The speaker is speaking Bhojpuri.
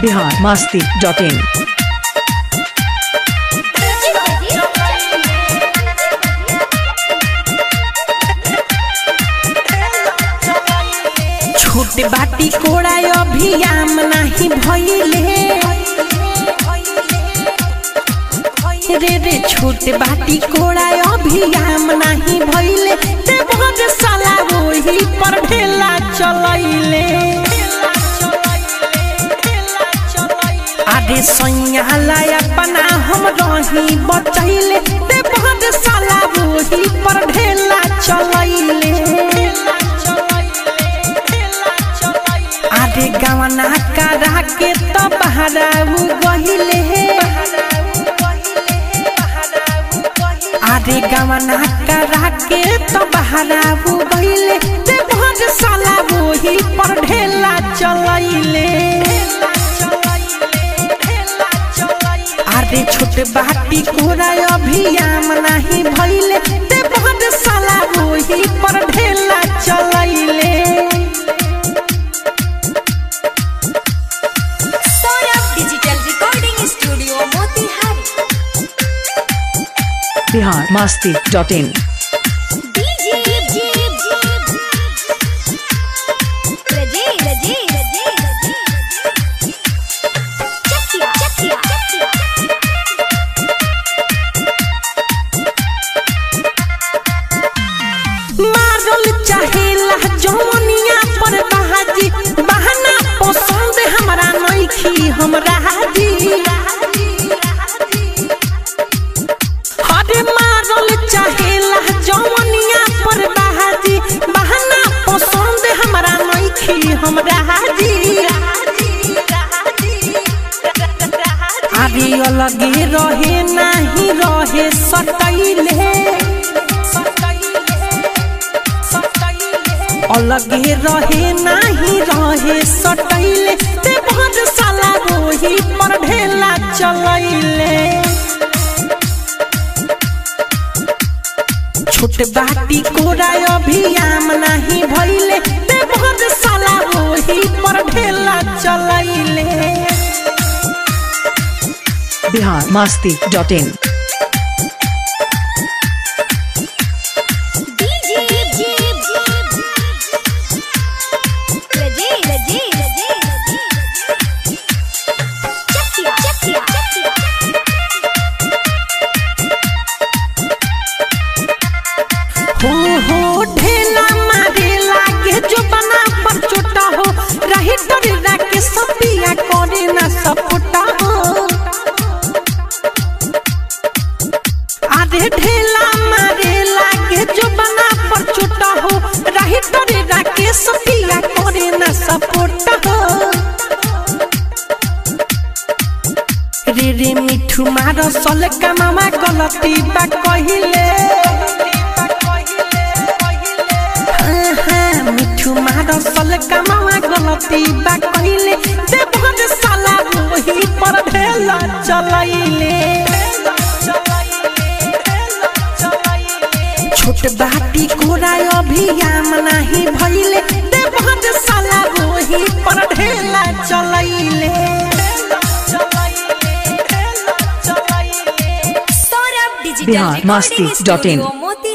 बिहार मस्ती डॉट इन छोट बाटी कोड़ा अभियाम नाही भइले रे रे छोट बाटी कोड़ा अभियाम नाही भइले ते बहुत साला वही पर ढेला चलैले अरे सैयाला अपना हम रही बचैले ते बहुत साला वही पर ढेला चलैले आरे गवना करा के तो बहराऊ गहिले आरे गवना करा के तो बहराऊ गहिले ते भर साला वही पर ढेला चलैले आरे छोट बाटी कोरा अभियाम नहीं भइले ते भर साला वही पर ढेला चलैले Saurabh digital recording studio Motihari Bihar Masti dot in DJ रजे रजे रजे चकिया चकिया मारल चाहेला जौनिया पर बहाजी बहाना पसंद हमरा नइखी हमरा हाजी हरे मारल चाहेला जौनिया पर बहाजी बहाना पसंद हमरा नइखी हमरा हाजी अरे अलगे रहे नाही रहे सटैले अलगे रहे नाही रहे सटैले ते भर साला रोही पर ढेला चलैले छोट बाटी कोरा अभियाम नाही भइले ते भर साला रोही पर ढेला चलैले Bihar Masti dot in DJ रजे रजे रजे चकिया चकिया चकिया हो हो ढेला मारे लागे जो बना पर छोटा हो रही डरे के सपिया करे ना सपोटा हो आधे ढेला मारे लागे जो बना पर छोटा हो रही डरे के सपिया करे ना सपोटा हो रे रे मिठू मारो सल कमामा गलती बा कहिले हाँ, हाँ, मिठू मारो सल कमामा गलती बा कहिले ते भर साला वही पर भेला चलैले छोट बाटी कोरा अभियाम नाही भइले ते भर साला वही पर ढेला चलैले Saurabh digital Bihar Masti recording dot in. Studio Motihari